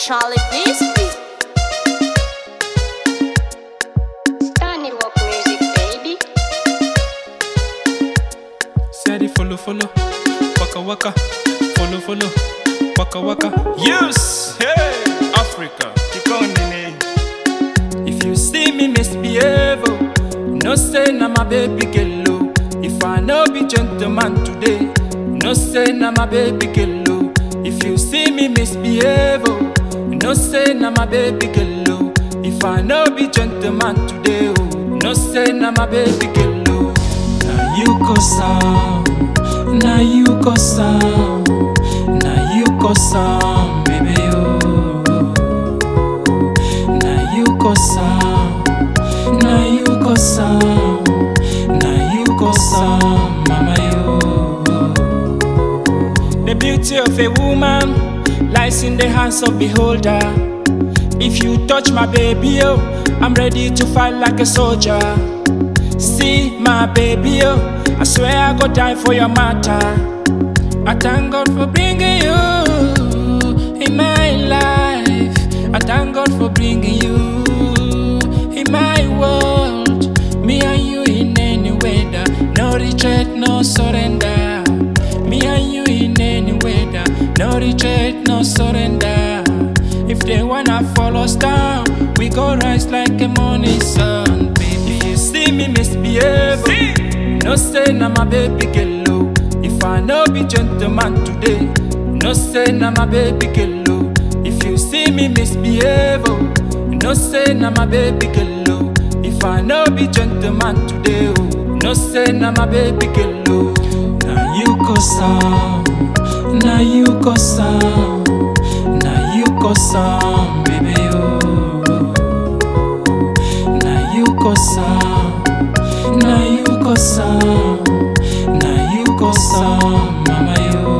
Charlie Bisbee. Stanley Walk Music, baby. Steady follow follow, waka waka, follow follow, waka waka. Yes, hey, Africa, Kikonini. If you see me misbehave, oh, no say na my baby girl. oh. If I no be gentleman today, no say na my baby girl. oh. If you see me misbehave, oh, no say na my baby girl. oh. If I no be gentleman today, oh, no say na my baby girl. oh. Na you cause am, na you cause am, na you cause am, baby oh. Na you cause am, na you cause am, na you cause am, mama yo. The beauty of a woman lies in the hands of beholder. If you touch my baby, oh, I'm ready to fight like a soldier. See my baby, oh, I swear I go die for your matter. I thank God for bringing you in my life. I thank God for bringing you in my world. Me and you in any weather, no retreat, no surrender. Me and you in any weather, no retreat, no surrender. If they wanna follow us down, we go rise like a morning sun, baby. If you see me misbehave, oh, no say na my baby girl. oh. If I no be gentleman today, no say na my baby girl. oh. If you see me misbehave, oh, no say na my baby girl. oh. If I no be gentleman today, oh, no say na my baby girl. oh. Na you cause am, na you cause am, na you cause am, baby oh. Na you cause am, na you cause am, na you cause am, mama yo.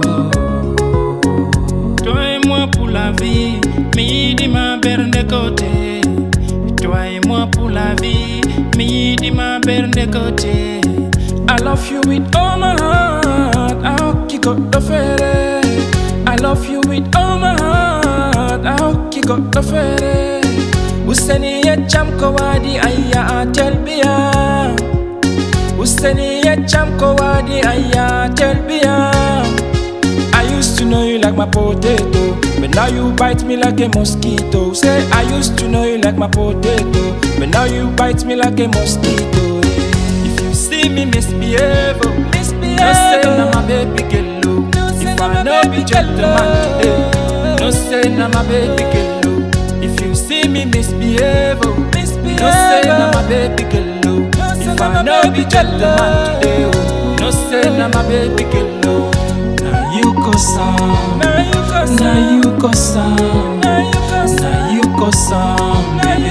Toi et moi pour la vie, midi ma berne de côté. Toi et moi pour la vie, midi ma berne de côté. I love you with all my heart, I'll kick up the fere. I love you with all my heart, I'll kick up the fere. Useni ya chamko wadi aya atelbia. Useni ya chamko wadi aya atelbia. I used to know you like my potato, but now you bite me like a mosquito. Say I used to know you like my potato, but now you bite me like a mosquito. If you see me misbehave, oh, misbehave. no say na my baby girl. oh. if I no be gentleman today, no say na my baby girl. oh. If you see me misbehave, oh, misbehave. no say na my baby girl. oh. if I no be gentleman today, oh, no say na my baby girl. oh. Na you cause am, na you cause am, na you cause am, na you cause am, na you cause am, baby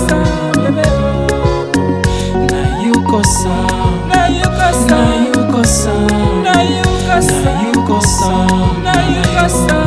oh. Na you cause am, na you cause am, na you cause am, na you cause am, na you cause am, na you cause am.